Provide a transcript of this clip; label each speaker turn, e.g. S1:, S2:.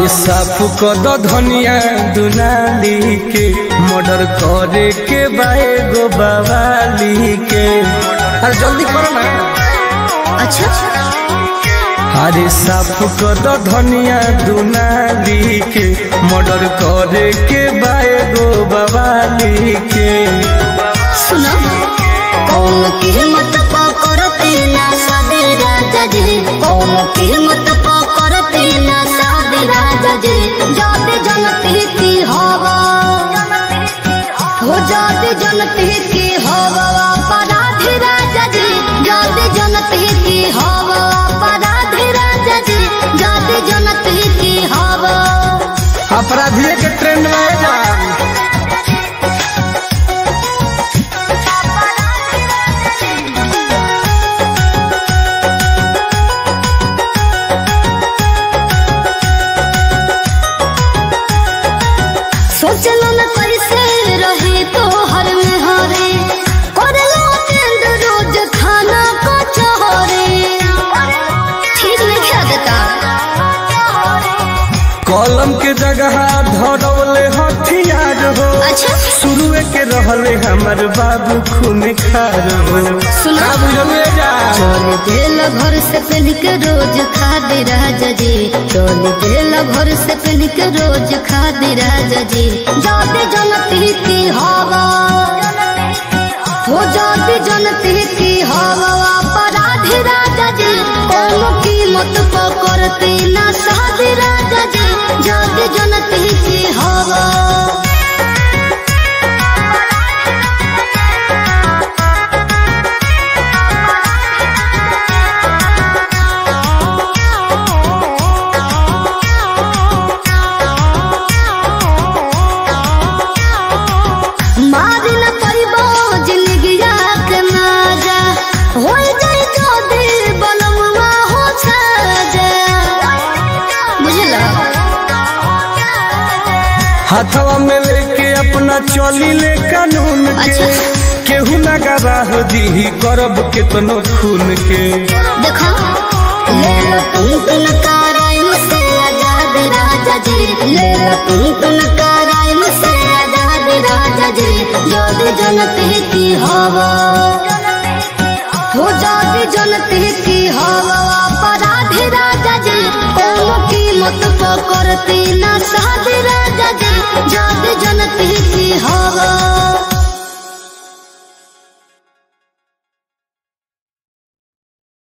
S1: अरे साफ कद धनिया दुनाली के मर्डर करे के बाए गो बवाली के अरे जल्दी करो ना
S2: अच्छा
S1: अरे साफ कद धनिया दुनाली के मर्डर करे के बाए गो बवाली के
S2: सुनो कौन कीमत पकड़ते ना सादे राजा जी कौन कीमत पकड़ते ना सादे राजा जी जाते जनते की हवा हो जाते जनते की हवा अपराधी राजा जी जाते जनते की हवा अपराधी राजा जी जाते जनते की हवा
S1: अपराधिये के ट्रेंड में है ना
S2: सोचलो न कैसे रहे तो हर में हरे करलो टेंड रोज खाना को चहरे ठीक नहीं खा देता
S1: कलम के जगह धरौले हथियार हो
S2: अच्छा
S1: शुरुए के रहले हमर बाबू खून खार हो
S2: सुना।
S1: का बुझलिए जा
S2: चोल दिल भर से पहन के रोज खा दे राजा जी चोल दिल भर से पहन के रोज खा दे राजा जी जाते जनती की हवा हो जाते जनती की हवा अपराधी राजा जी कोनो कीमत पकड़ते ना साधे राजा जी जाते जनती की हवा मार न परिबो जिंदगिया के माजा हो जाए जो दिल बनवा हो छाजा बुझला
S1: हाथवा में लेके अपना चली ले कानून के
S2: अच्छा।
S1: केहू ना गवाह दी करब केतनो खून के
S2: देखो ले लो तुम तुम कराइम से आजाद राजा जी ले लो तुम तुम कराइम से आजाद राजा जी जोद जनते की हवा हो जाती जनते की हवा अपराधी राजा जी कोनो कीमत पकड़ती ना साधे राजा जी जाते जनते की हवा